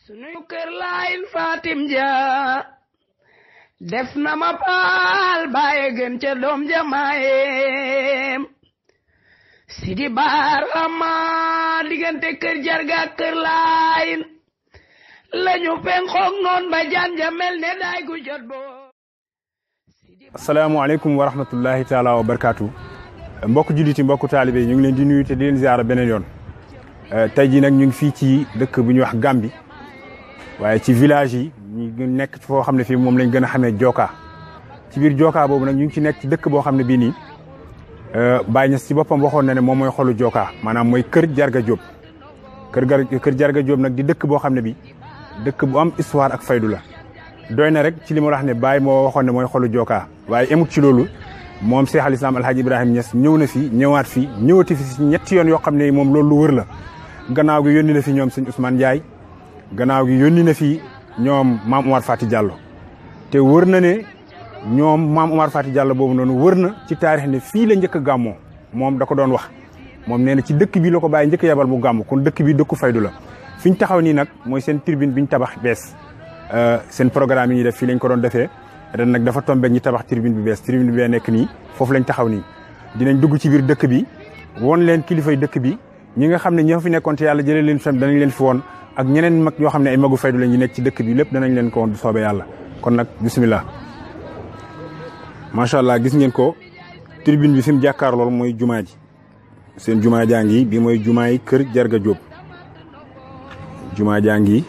sunuy kër laayil Fatim ja def na ma paal baaye gën ca doom ja maayeem sidi baarama diggante kër jarga kër laayil lañu penkook noon ba jaan ja mel ne daay gu jot boo asalaamaaleykum wa rahmatullahi taala wa barakaatu mbokk julliti mbokk taalibe ñu ngi leen di nuyu te di leen ziara beneen yoon tey jii nag ñu ngi fii ci dëkk bu ñuy wax Gambi waaye ci village yi ñu nekk foo xam ne fii moom lañ gën a xamee Joka ci biir Joka boobu nag ñu ngi ci nekk ci dëkk boo xam ne bii nii Baye Niass ci boppam waxoon na ne moom mooy xolu Joka maanaam mooy kër Jarga Diop kër gar kër Jarga Diop nag di dëkk boo xam ne bi dëkk bu am histoire ak faydu la doy na rek ci li ma wax ne Baye moo waxoon ne mooy xolu Joka waaye emut ci loolu moom Cheikh al Islam Alhaji Ibrahima Niass ñëw na fi ñëwaat fi ñëwati fi si ñetti yoon yoo xam ne moom loolu lu wër la gannaaw gi yónni na fi ñoom sëñ Ousmane Ndiaye gannaaw gi yónni na fi ñoom maam Omar Fati Diallo te wër na ne ñoom maam Omar Fati Diallo boobu noonu wër na ci taarix ne fii la njëkk a gàmmoo moom da ko doon wax moom nee na ci dëkk bi la ko bàyyi njëkk yabal mu gàmm kon dëkk bi dëkku faydu la fi ñu taxaw nii nag mooy seen tribune bi ñu tabax bees seen programme yi ñuy def fii lañ ko doon defee ren nag dafa tombé ñi tabax tribune bi bees tribune bi bee nekk nii foofu lañ taxaw nii dinañ dugg ci biir dëkk bi woon leen kilifay dëkk bi ñi nga xam ne ñoo fi nekkoon te yàlla jëlee leen fi danañ leen fi woon ak ñeneen mag yoo xam ne ay magu faydu la ñu nekk ci dëkk bi lépp danañ leen ko woon du soobee yàlla kon nag bisimilah. macha allah gis ngeen ko tribune bi fi mu jàkkaar lool mooy jumaa ji seen jumaa jaa ngi bi mooy jumaa yi kër Jarga Diop jumaa jaa ngi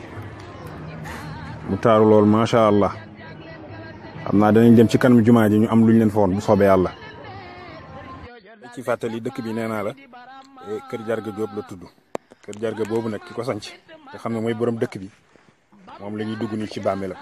mu taaru lool macha allah xam naa danañ dem ci kanam jumaa ji ñu am luñ leen fa woon bu soobee yàlla. ci fàttali dëkk bi nee naa la kër Jarga Diop la tudd kër Jarga boobu nag ki ko sanc nga xam ne mooy borom dëkk bi moom la ñuy dugg nii ci bàmmeelam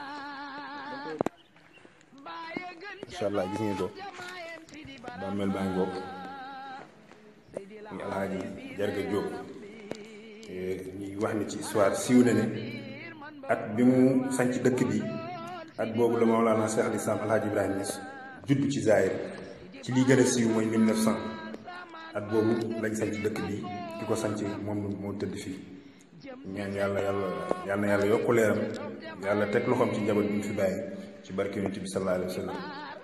incha allah gis ngeen ko bàmmeel baa ngi bokk muy alhaaji Jarga Diop ñuy wax ne ci histoire siiw na ne at bi mu sanc dëkk bi at boobu la Mawlana Cheikh al Islam alhaaji Ibrahima Niass judd ci Zaire ci lii gën a siiw mooy 1900 at boobu lañ sanc dëkk bi ki ko sanc moom moo tëdd fii ñaan yàlla yàlla yal na yàlla yokku leeram yàlla teg loxoom ci njaboot bi ñu fi bàyyi ci barke yonent bi sallallahu alayhi wa sallam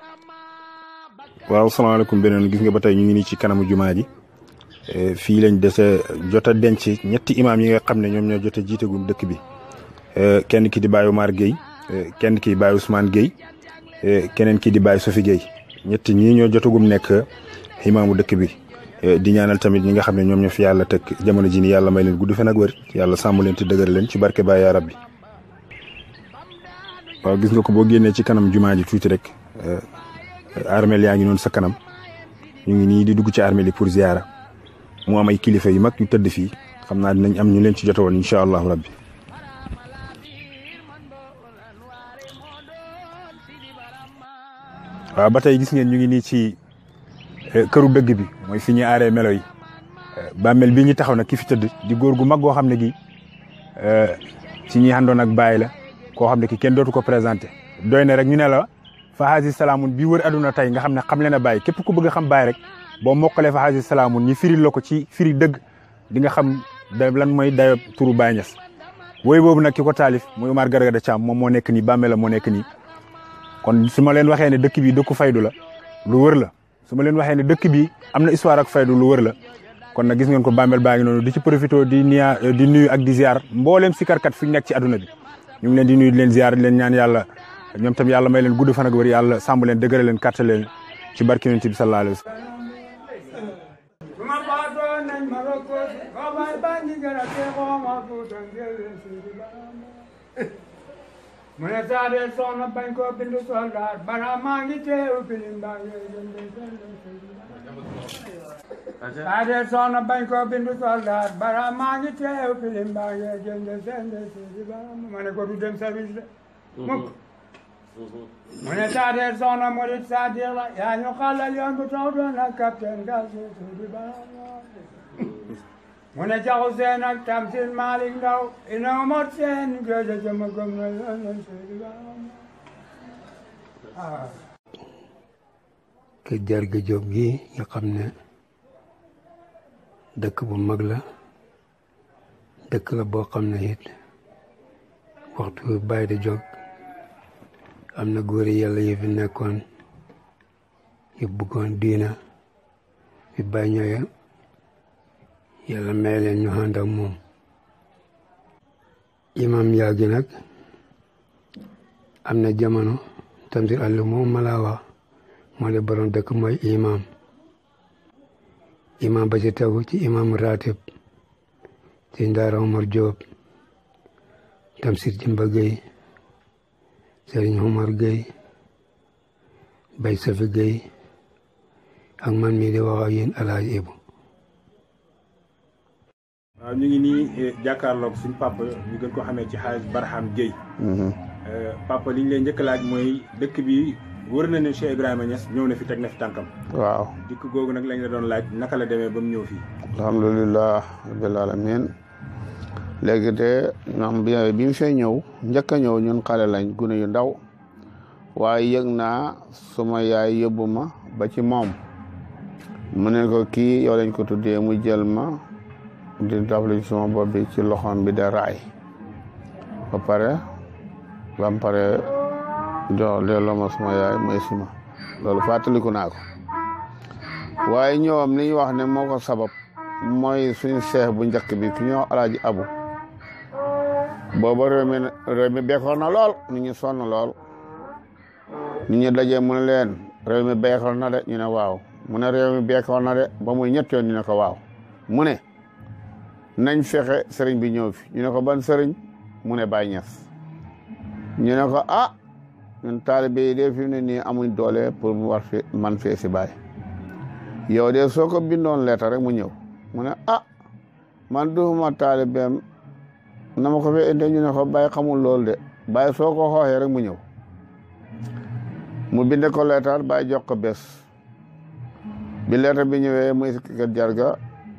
waaw salaamaaleykum beneen gis nga ba tey ñu ngi nii ci kanamu jumaa ji fii lañ dese jot a denc ñetti imaam yi nga xam ne ñoom ñoo jot a jiitagum dëkk bi kenn ki di Baye Omar Gueye kenn ki di Baye Ousmane Gueye keneen ki di Baye Sofi Gueye ñetti ñii ñoo jotagum nekk imaamu dëkk bi di ñaanal tamit ñi nga xam ne ñoom ñoo fi yàlla teg jamono ji ni yàlla may leen gudd fan ak wér yàlla sàmm leen te dëgër leen ci barke Baye yaa rabbi waaw gis nga ko boo génnee ci kanam jumaa ji tuuti rek armeel yaa ngi noonu sa kanam ñu ngi nii di dugg ci armeel yi pour ziara mu am ay kilifa yu mag yu tëdd fii xam naa dinañ am ñu leen ci jotowoon incha allahu rabbi waaw ba tey gis ngeen ñu ngi nii ci këru dëgg bi mooy fi ñuy aaree melo yi bàmmeel bii ñu taxaw nag ki fi tëdd di góor gu mag goo xam ne gi ci ñi àndoon ak Baye la koo xam ne ki kenn dootu ko présenté doy na rek ñu ne la fahaasi salaamun bii wër aduna tey nga xam ne xam leen a Baye képp ku bëgg a xam Baye rek boo mokkalee fahaasi salaamun ñi firil la ko ci firi dëgg di nga xam da lan mooy dayo turu Baye Niass wooyu boobu nag ki ko taalif muy Omar Gargada Thiam moom moo nekk nii bàmmeel la moo nekk nii kon su ma leen waxee ne dëkk bi dëkku faydu la lu wër la su ma leen waxee ne dëkk bi am na histoire ak faydu lu wër la kon nag gis ngeen ko bàmmeel baa ngi noonu di ci profité di nia di nuyu ak di ziar mbooleem sikarkat fi ñu nekk ci àdduna bi ñu ngi leen di nuyu di leen ziar di leen ñaan yàlla ñoom tam yàlla may leen gudd fan ak wër yàlla sàmm leen dëgëral leen kàttal leen ci barke yonent bi sallallahu alayhi wa sallam mu ne saade soxna bañ koo bindu soldaar bara maa ngi teew pilim baa ngi saade soxna bañ koo bindu soldaar bara maa ngi teew pilim baa ngi jënde sende sidi ba ma ne ko du dem service de mukk mu ne saade soxna murit sadiq la yaa ñu xalal yoon bu taw doon ak capitaine gal sidi ba mu ne jaxu seen ak tamsin Malick Ndaw ina mot seen géej jëma gëm na yoon seydi ba kër Jarga Diop gi nga xam ne dëkk bu mag la dëkk la boo xam ne it waxtu bi bàyyi di jóg am na góori yàlla yi fi nekkoon yu bëggoon diina fi bàyyi ñëwee yàlla may leen ñu ànd ak moom imam yaa gi nag am na jamono Tamsir Aliou moom ma laa wax moo de borom dëkk mooy imam imam ba ci tegu ci imam ratib ci Ndaara Omar Diop Tamsir Jimba Gueye Serigne Omar Gueye Bay Safi Gueye ak man mii di wax ak yéen Alaaji Ibu waaw ñu ngi nii jàkkaarloog suñu papa ñu gën ko xamee ci xaaj Barham Gueye papa li ñu leen njëkk laaj mooy dëkk bi wër na ne Cheikh Ibrahima Niass ñëw na fi teg na fi tànkam waaw dikk googu nag lañ la doon laaj naka la demee ba mu ñëw fii alhamdulilah rabbil alamin léegi de ñoom bi bi mu fee ñëw njëkk a ñëw ñun xale lañ gune yu ndaw waaye yëg naa suma yaay yóbbu ma ba ci moom mu ne ko kii yow lañ ko tuddee mu jël ma di daflu ci suma bopp bi ci loxoom bi de raay ba pare ba mu pare jox delloo ma suma yaay mooy sima loolu fàttaliku naa ko waaye ñëwam li ñu wax ne moo ko sabab mooy suñu seex bu njëkk bi ku ñëw alaaji abu booba réew mi réew mi bekkoon na lool nit ñi sonn lool nit ñi dajee mu ne leen réew mi bekkoon na de ñu ne waaw mu ne réew mi bekkoon na de ba muy ñett yoon ñu ne ko waaw mu ne nañ fexe sëriñ bi ñëw fi ñu ne ko ban sëriñ mu ne Baay Ñas ñu ne ko ah ñun taalibe yi de fi mu ne nii amuñ doole pour mu war fi man fee si Baay yow de soo ko bindoon leetar rek mu ñëw mu ne ah man duuma taalibeem na ma ko fi indi ñu ne ko Baay xamul loolu de Baay soo ko xooxee rek mu ñëw mu binde ko leetar Baay jox ko bés bi leetar bi ñëwee muy kër jarga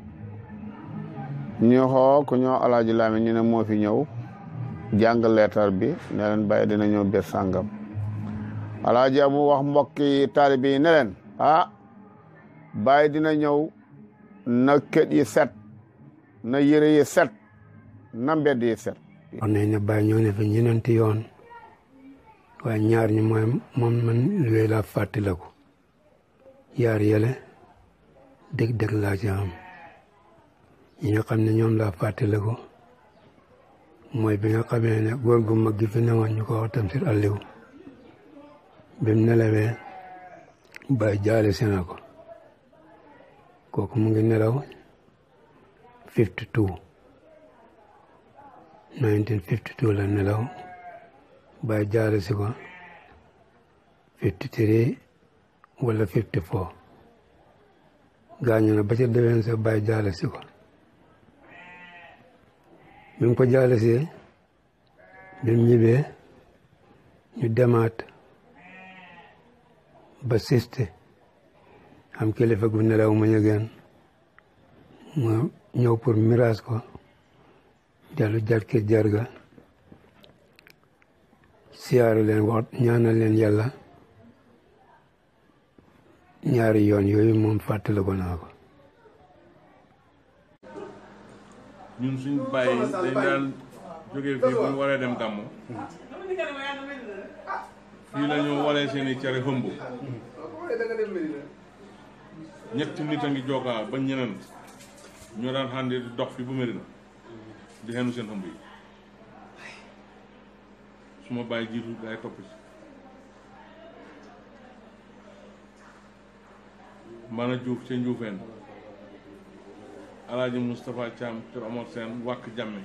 ñu xoo ku ñoo alaaji laami ñu ne moo fi ñëw jàng leetar bi ne leen Baay dina ñëw bés sàngam alaaji mu wax mbokki taalibe yi ne leen ah Baay dina ñëw na kët yi set na yëre yi set na mbedd yi set wax nañ ne Baay ñëw ne fi ñeneenti yoon waaye ñaar ñi mooy moom man yooyu laa fàttaliku yaar yële dëgg-dëgg laa ci am ñi nga xam ne ñoom laa fàttaliku mooy bi nga xamee ne góor gu mag gi fi newoon ñu ko wax Tamsir Aliou bi mu nelawee Baay jaale si na ko kooku mu ngi nelaw fifty two nineteen fifty two la nelaw Baay jaale si ko fifty three wala fifty four gaañu na ba ca déwén sa Baay jaale si ko bi mu ko jaale si bi mu ñibbee ñu demaat ba siste am kilifa gu nelaw ma ñëgeen mu ñëw pour miraas ko dellu jat kër jarga siyaare leen wax ñaanal leen yàlla ñaari yoon yooyu moom fàttali ko naa ko ñun suñ bàyyi dañ daan jógee fii bu ñu waree dem gàmmu fii la ñu walee seen i cere hëmb ñetti nit a ngi jookaa ba ñeneen ñoo daan xàndi di dox fi bu Medina di xenu seen hëmb yi su ma bàyyi jiitu gaa yi topp ci mbaana juuf ca njuufeen alaaji Moustapha Thiam kër Omar Sène wàkk jàmme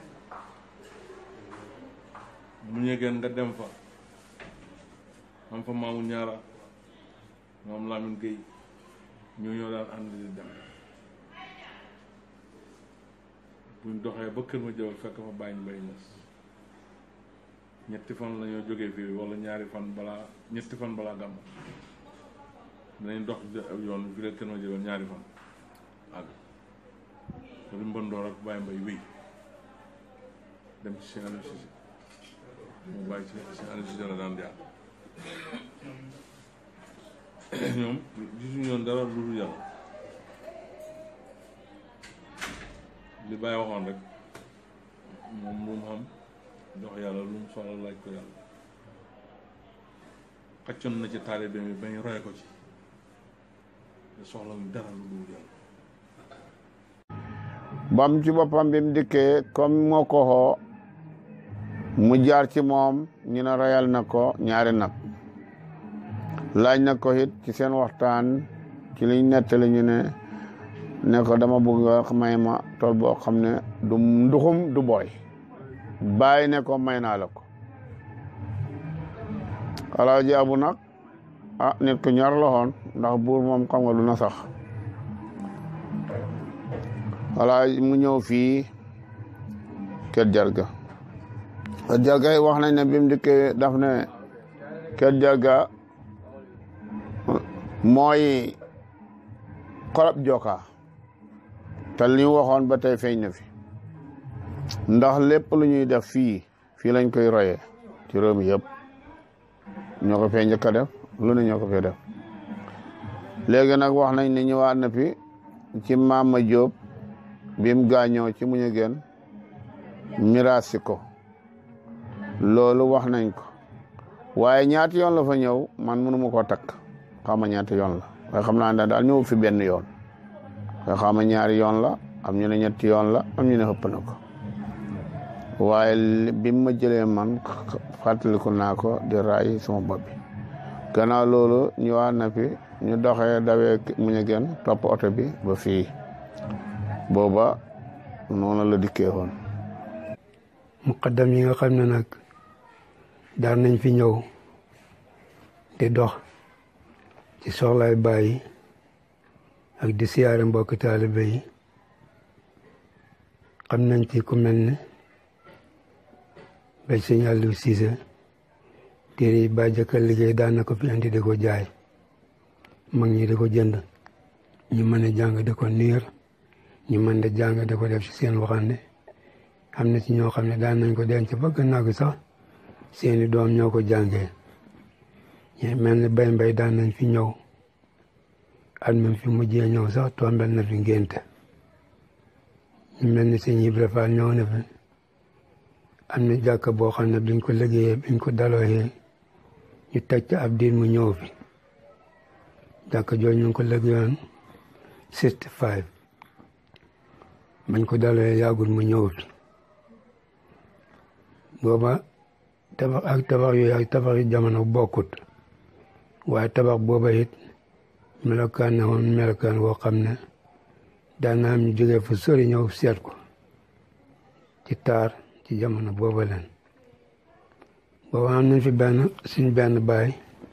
mu ñegeen nga dem fa am fa maamu ñaara moom Lamine Gueye ñoo ñoo daan ànd di dem buñ doxee ba kër ma jëwal fekk fa bàyyi mbay ñes ñetti fan la ñoo jógee fii wala ñaari fan balaa ñetti fan balaa gàmm dinañ dox yoon bi fi la kër ma jëwal ñaari fan àgg loolu mbëndoor ak bàyyi mbay wéy dem ci Cheikh Aliou Cissé mu bàyyi ci Cheikh Aliou Cissé la daan jaar ñoom gisuñu yoon dara lu dul yàlla li bàyyi waxoon rek moom moom xam jox yàlla lu mu soxla laaj ko yàlla xaccoon na ci taalibe bi bañ roy ko ci te soxla mu dara lu dul yàlla bam ci boppam bi mu dikkee comme moo ko xoo mu jaar ci moom ñu ne rayal na ko ñaari nag laaj na ko it ci seen waxtaan ci liñ nettali ñu ne ne ko dama bëgg nga may ma tool boo xam ne du nduxum du booy bàyyi ne ko may naa la ko alaaji abu nag ah nit ku ñor la woon ndax buur moom xam nga lu na sax alaaji mu ñëw fii kër jarga kër jarga yi wax nañ ne bi mu dikkee daf ne kër jarga mooy xolab joka te li ñu waxoon ba tey feeñ na fi ndax lépp lu ñuy def fii fii lañ koy royee ci réew mi yëpp ñoo ko fee njëkk a def lu ne ñoo ko fee def léegi nag wax nañ ne ñëwaat na fi ci Maama Jóob bi mu gaañoo ci muñu gen miraasi ko loolu wax nañ ko waaye ñaati yoon la fa ñëw man mënu ma koo takk xama ñaati yoon la waaye xam naa ne daal ñëw fi benn yoon nga xama ñaari yoon la am ñu ne ñetti yoon la am ñu ne xëpp na ko waaye bi ma jëlee man fàttaliku naa ko di raay sama bopp bi gannaaw loolu ñëwaat na fi ñu doxee dawee muñu gen topp oto bi ba fii booba noonu la dikkee woon muqaddam yi nga xam ne nag daan nañ fi ñëw di dox ci soxlaay bàyyi ak di siyaare mbokki taalibe yi xam nañ ci ku mel ne bay sëñ Aliou Cissé téere yi ba jëkkal liggéey daan na ko fi indi di ko jaay mag ñi di ko jënd ñu mën a jàng di ko niir ñu mën di jàng di ko def ci seen waxande am na ci ñoo xam ne daan nañ ko denc ba gannaaw gi sax seeni doom ñoo ko jàngee ñu mel ni bay mbay daan nañ fi ñëw at même fi mujjee ñëw sax tombel na fi ngénte ñu mel ni sëñ Ibra Fall ñëw na fi am na jàkka boo xam ne biñ ko liggéeyee biñ ko dalooyee ñu teg ca ab diir mu ñëw fi jàkka jooju ñu ngi ko liggéeyoon sixty five bañ ko dalooyee yàggul mu ñëw fi booba tabax ak tabax yooyu ak tabax yu jamono bokkut waaye tabax booba it melokaan na woon melokaan woo xam ne daan na am ñu jógee fu sori ñëw seet ko ci taar ci jamono booba leen booba am nañ fi benn suñ benn baay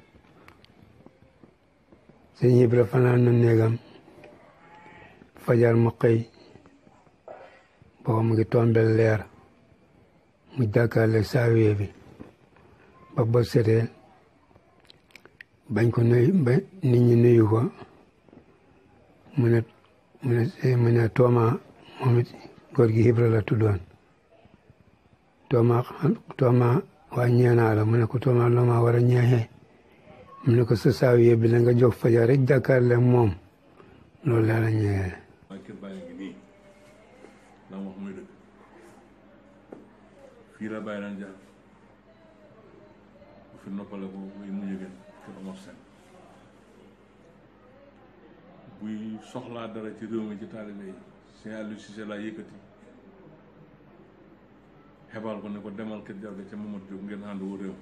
sëñ Ibra fanaan na néegam fajar mu xëy booba mu ngi tombel leer mu jàkkaarle saawiye bi ba ba setee bañ ko nuyu ba nit ñi nuyu ko mu ne mu ne mu ne Tooma moom it góor gi Ibra la tuddoon Tooma Tooma waa ñeenaa la mu ne ko Tooma loo ma war a ñeexee mu ne ko sa saawiye bi la nga jóg fajar rek jàkkaarle moom loolu la la ñeexee waaye kër bàyyi ngi nii la wax muy dëgg fii la bàyyi daan jaar bu fi noppale ko muy mujj gën kër Omar Sène buy soxlaa dara ci réew mi ci taalibe yi Sëñ Aliou Cissé laa yëkkati xebal ko ne ko demal kër jarga ca Mamadou Diop ngeen ànd wu réew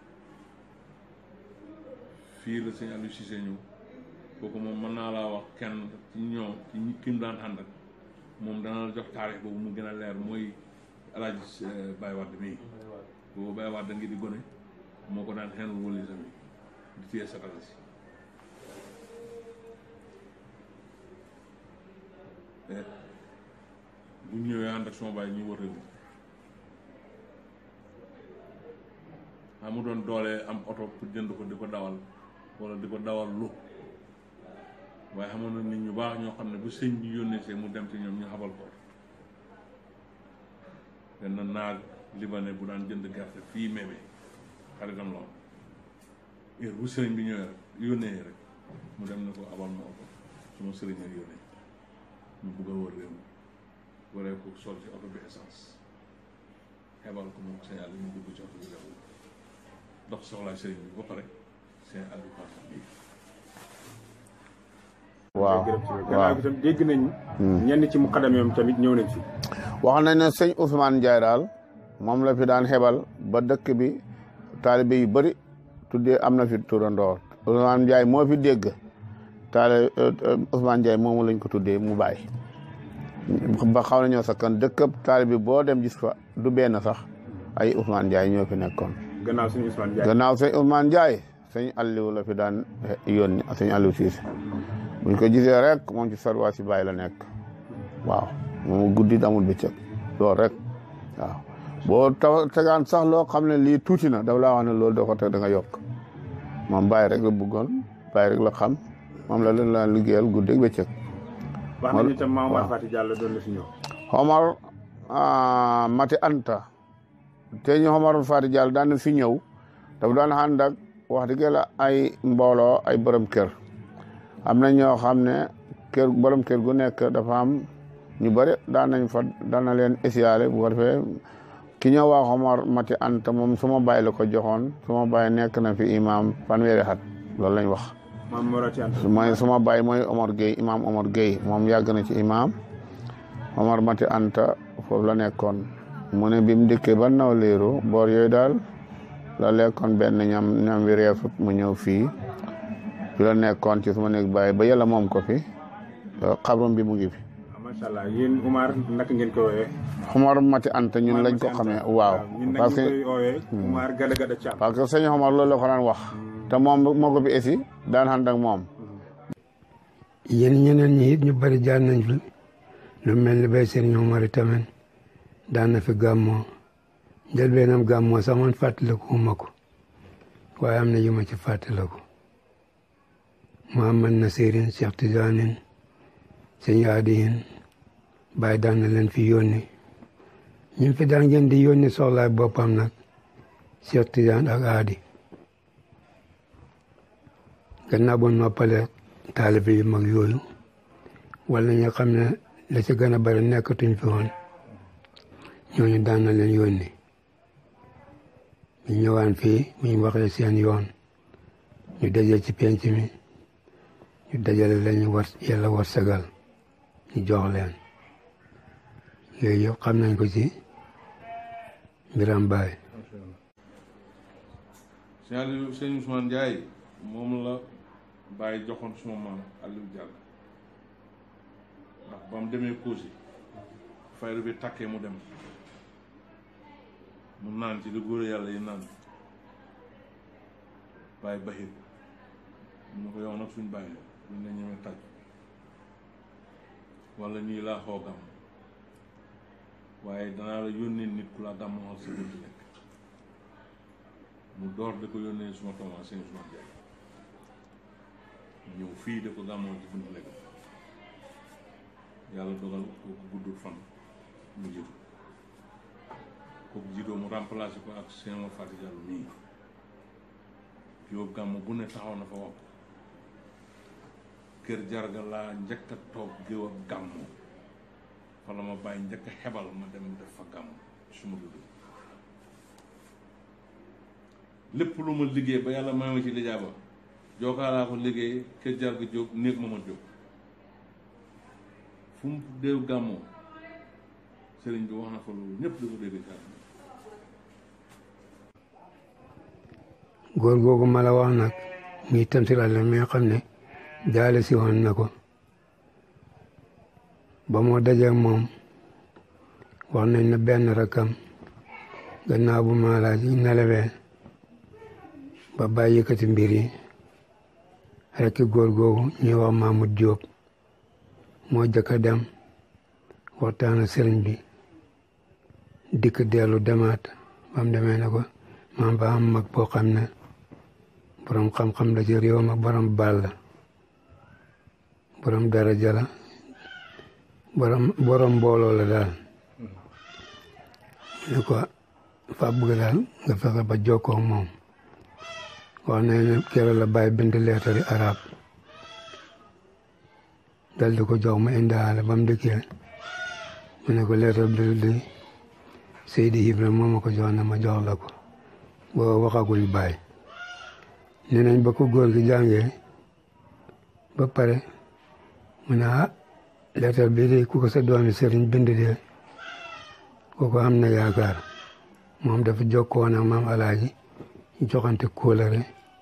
fii la Sëñ Aliou Cissé ñëw kooku moom mën naa laa wax kenn ci ñoom ci ñi ki mu daan ànd ak moom dana la jox taarix boobu mu gën a leer mooy alaaji Baye Wade mii boobu Baye Wade ngi di gone moo ko daan xenul wëli sami di téye satala si bu ñëwee ànd ak sama baay ñu wër réew mi amu doon doole am oto pour jënd ko di ko dawal wala di ko dawal lu waaye xamoon na nit ñu baax ñoo xam ne bu sëñ bi yónnee see mu dem ci ñoom ñu xabal ko benn naag libanais bu daan jënd gerte fii mémé xaritam la woon heure bu sëriñ bi ñëwee rek yónnee rek mu dem ne ko abal ma oto suma sëriñ ak yónnee ñu bugg a wër réew mi waree ko sol ci oto bi essence xebal ko moom sëñ Aliou ñu dugg ci oto bi dem dox soxlaay sëriñ bi ba pare sëñ Aliou Fatou bi waaw gannaaw waaw bi tam dégg nañ ñenn ci muqaddam yoom tamit ñëw nañ fi wax nañ ne sëñ Ousmane Ndiaye daal moom la fi daan xebal ba dëkk bi taalibe yu bëri tuddee am na fi turandoor Ousmane Ndiaye moo fi dégg taali Ousmane Ndiaye moomu lañ ko tuddee mu bàyyi ba xaw na ñoo sakkan dëkkab taalibe boo dem gis fa du benn sax ay Ousmane Ndiaye ñoo fi nekkoon gannaaw suñu Ousmane Ndiaye gannaaw sëñ Ousmane Ndiaye sëñ Aliou la fi daan yónni sëñ Aliou Cissé buñ ko gisee rek moom ci sarwaa si bàyyi la nekk waaw moom guddi amul bëccëg loolu rek waaw boo taw tegaan sax loo xam ne lii tuuti na daf laa wax ne loolu doo ko teg da nga yokk moom bàyyi rek la bëggoon bàyyi rek la xam moom la leen la liggéeyal guddi ak bëccëg wax nañu itam Maam Omar waaw. Fati Diallo doon na fi ñëw Omar ah, Mati Anta te ñu Omar Fati Diallo daan na fi ñëw dafa daan ànd ak wax dëgg la ay mbooloo ay borom kër am na ñoo xam ne kër borom kër gu nekk dafa am ñu bëri daan nañ fa daan na leen esiyaale bu ko defee ki ñëw waa Omar Mati Anta moom suma bàyyi la ko joxoon suma bàyyi nekk na fi imam fanweeri at loolu lañ wax Maam Morati Anta mooy suma baay mooy Omar Gueye imam Omar Gueye moom yàgg na ci imam Omar Mati Anta foofu la nekkoon mu ne bi mu dikkee ba naw liiru boor yooyu daal la lekkoon benn ñam ñam wi reesut mu ñëw fii fi la nekkoon ci suma néeg baay ba yàlla moom ko fi xabrum bi mu ngi fi macha allah yéen Umar naka ngeen ko woowee Omar Mati Anta ñun lañ ko Mati Anta. xamee waaw ñun nag parce ñu que koy woowee Umar Gada Gada Thiam parce que sëñ Omar loolu la ko daan wax te moom moo ko fi esi daan ànd ak moom yéen ñeneen ñi it ñu bari jaar nañ fi lu mel ni bay Serigne Omar tamit daan na fi gàmmoo njëlbeenam gàmmoo sax man fàttaliku ma ko waaye am na yu ma ci fàttaliku Muhammad Nasirin Cheikh Tidiane sëñ Adiyin bàyyi daan na leen fi yónni ñi fi daan ngeen di yónni soxlaay boppam nag Cheikh Tidiane ak Adi gannaaw ba noppalee taalibe yu mag yooyu wala ñi nga xam ne la ci gën a bari nekkatuñ fi woon ñooñu daan na leen yónni ñu ñëwaan fii bu ñu waxee seen yoon ñu dajee ci penc mi ñu dajale leen ñu war yàlla war sagal ñu jox leen yooyu yëpp xam nañ ko ci mbiram baay sëñ Aliou sëñ Ousmane Ndiaye moom la bàyyi joxoon suma maam Aliou Diallo ndax ba mu demee Kosi fayru bi takkee mu dem mu naan ci li góor yàlla yi naan bàyyi baxir mu ne ko yow nag suñ bàyyi la duñ la ñemee tàj wala nii laa xoo gàmm waaye danaa la yónnee nit ku la gàmmoo sa buntu nekk mu door di ko yónnee suma tooma sëñ Ousmane Ndiaye ñëw fii di ko gàmmoo ci buntu nekk yàlla dogal kooku guddul fan mu jiitu kooku jiitoo mu remplacé ko ak sëñ Omar Fati Diallo nii Jóob gàmm bu ne taxaw na fa wax kër jarga laa njëkk a toog géew ak gàmmu fa la ma bàyyi njëkk a xebal ma dem def fa gàmmu suma dudd lépp lu ma liggéey ba yàlla may ma ci lijaaba jookaa laa ko liggéey kër jarga jóob néeg ma ma jóob fu mu déew gàmmoo sëriñ bi wax na fa loolu ñëpp di ko dégg ci àdduna góor googu ma la wax nag muy Tamsir Alla mi nga xam ne jaale si woon na ko ba moo dajeeg moom wax nañ ne benn rakam gannaaw bu maalaaj yi nelawee ba bàyyi yëkkati mbir yi rekk góor googu ñuy wax Mahmoud Diop moo jëkk a dem waxtaan ak sëriñ bi dikk dellu demaat ba mu demee ne ko maam ba am mag boo xam ne borom xam-xam la ci réew ma borom baal la borom daraja la borom borom mbooloo la daal ne ko fa bëgg daal nga fexe ba jokkoo ak moom wax nañ ne keroog la bàyyi bind leetari arab dal di ko jox mu indaale ba mu dikkee mu ne ko leetar bi di Seydi Ibra moo ma ko jox ne ma jox la ko boo waxagul baay nee nañ ba ko góor gi jàngee ba pare mu ne ah leetar bii de ku ko sa doomi sëriñ bind de kooku am na yaakaar moom dafa jokkoon ak maam alaaji joxante kóolare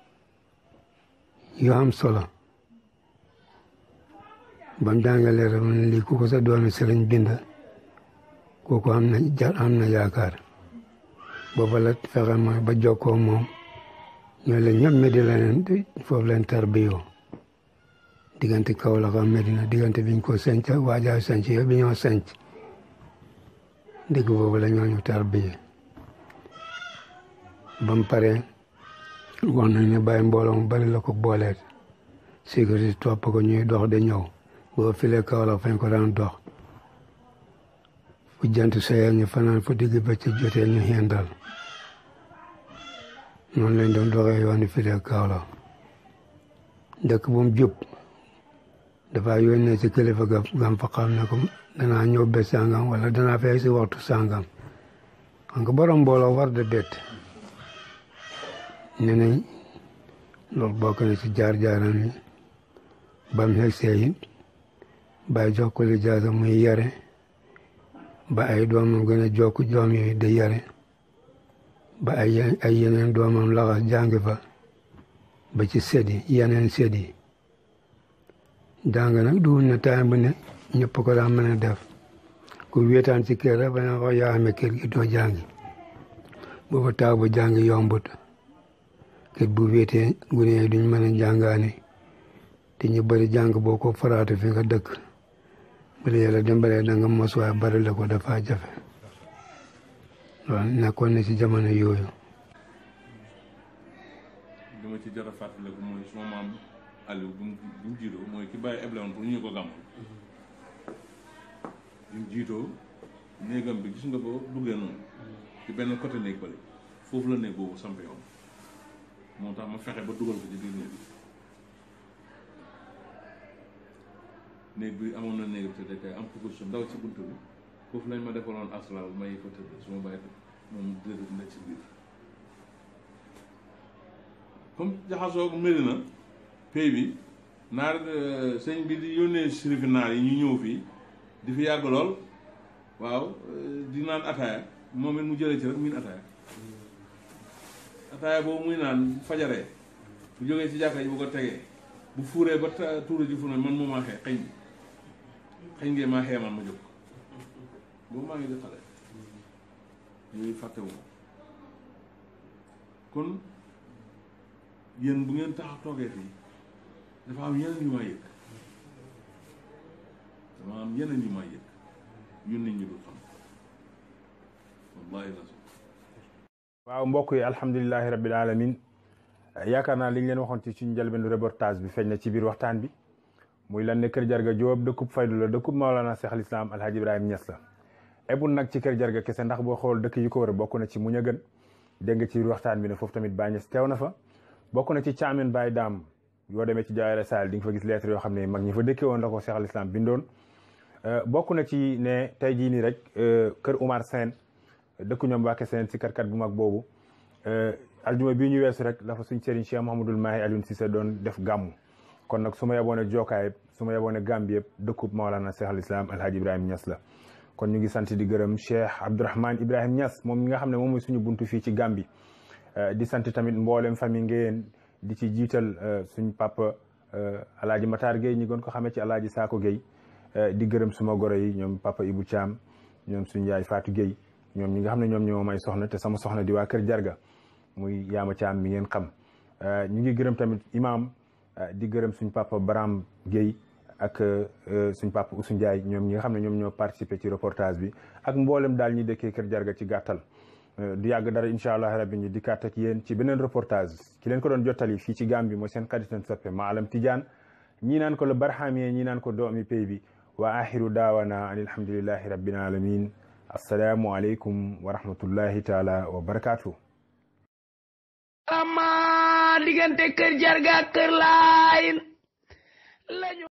yu am solo bam jàngee leetar mu ne lii ku ko sa doomi sëriñ bind kooku am na jar am na yaakaar booba la fexe ma ba jokkoo moom ñoo leen ñëpp Medina leen foofu leen tarbiyoo diggante Kaolack ak Medina diggante biñ ko senc waajaa senc yëpp bi ñoo senc dégg boobu la ñoo ñu tarbiyee ba mu paree wax nañ ne bàyyi mbooloo mu bari la ko booleet sécurité topp ko ñuy dox de ñëw boo filee Kaolack fañ ko daan dox fu jant soyee ñu fanaan fu digg bëccëg jotee ñu xendal noonu lañ doon doxee yooni filee Kaolack dëkk bu mu jub dafa yónnee ci kilifa ga gam fa xam ne ko danaa ñëw bés sàngam wala danaa fay si waxtu sàngam xam nga borom mbooloo war de bett ne nañ loolu bokk na ci jaar-jaaram yi bam xegsee it bàyyi jox ko li jaasa muy yare ba ay doomam gën a jokk doom yooyu di yare ba ay ay yeneen doomam laxas jàngi fa ba ci séddi yeneen séddi jàng nag du ne temps bu ne ñëpp ko daan mën a def ku wéetaan ci kër rek ba nga wax yaa amee kër gi doo jàngi booba taaw ba jàngi yombut kër bu wéetee gune yi duñ mën a jàngaani te ñu bëri jàng boo ko faraatu fi nga dëkk bu la yàlla dimbalee da nga mos waaye bari la ko dafa jafe loolu nekkoon na ci jamono yooyu li ma ci jar a fàttaliku mooy suma maam Aliou bu mu bu mu jiitoo mooy ki bàyyi eblewoon pour ñu ko gàmmoon bu mu jiitoo néegam bi gis nga ko duggee noonu ci benn côté néeg bale foofu la néeg boobu sampe yoon moo tax ma fexe ba dugal ko ci biir néeg bi néeg bi amoon na néeg bi te tey am ko su ndaw ci bunt bi foofu lañ ma defaloon aslal may fa tëdd su ma bàyyi moom déedéet nekk ci biir comme jaxasoo ko Medina pay bi naar sëñ bi di yónnee sirifi naar yi ñu ñëw fii di fi yàgg lool waaw di naan ataaya moom it mu jëlee ci rek miin ataaya ataaya boobu muy naan fajaree bu jógee ci jàkka ji bu ko tegee bu fuuree ba tuuru ji fu ne man moo maa xee xëñ xëñ ngee maa xee man ma jóg boobu maa ngi di xale yooyu fàttewu ma kon yéen bu ngeen tax toogee fii dafa am yeneen yu ma yëg dafa am yeneen yu ma yëg yu nit ñi du xam wallahi la waaw mbokk yi alhamdulilahi rabbil alamin yaakaar naa li ñu leen waxoon ci suñu njëlbéenu reportage bi feeñ na ci biir waxtaan bi muy lan ne kër jarga Jóob dëkkub faydu la dëkkub Maolana Cheikh al Islam alhaji Ibrahima Niass la ebul nag ci kër jarga kese ndax boo xool dëkk yi ko wër bokk na ci muñ a gën dégg nga ci biir waxtaan bi ne foofu tamit Baay Ñas teew na fa bokk na ci caamen Baay Daam yoo demee ci jaayara Saal di nga fa gis lettre yoo xam ne mag ñi fa dëkkee woon la ko Cheikh al Islam bindoon bokk na ci ne tey jii nii rek kër Oumar Sène dëkku ñoom Mbàkke Sène si karkat bu mag boobu aljuma bii ñu weesu rek dafa suñ sëriñ Cheikh Mouhamadul Mahi Alioune Cissé doon def gàmmu kon nag su ma yeboone Jokaay su ma yeboone Gambie yëpp dëkkub Maolana Cheikh al Islam Alhaji Ibrahima Niass la kon ñu ngi sant di gërëm Cheikh Abdourahmane Ibrahima Niass moom mi nga xam ne moom mooy suñu buntu fii ci Gambie di sant tamit mboolem famille ngeen di ci jiital suñ papa alaaji Matar Gueye ñi gën ko xamee ci alaaji Saako Gueye di gërëm suma goro yi ñoom papa Ibou Thiam ñoom suñ yaay Fatou Gueye ñoom ñi nga xam ne ñoom ñoo may soxna te sama soxna di waa kër Jarga muy yaama Thiam mi ngeen xam ñu ngi gërëm tamit imam di gërëm suñ papa Baram Gueye ak suñ papa Oussou Ndiaye ñoom ñi nga xam ne ñoom ñoo participé ci reportage bi ak mboolem daal ñi dëkkee kër Jarga ci gàttal du yàgg dara incha allah rabbi ñu dikkaat ak yéen ci beneen reportage ki leen ko doon jottali fii ci Gambie mooy seen xaritan soppe Maalam Tidiane ñii naan ko le barhamie ñii naan ko doomi pay bi wa axiru daawana an alhamdulillahi rabbil alamin assalaamu aleykum wa rahmatullahi taala wa barakatuh ama diggante kër jarga kër laayin lañu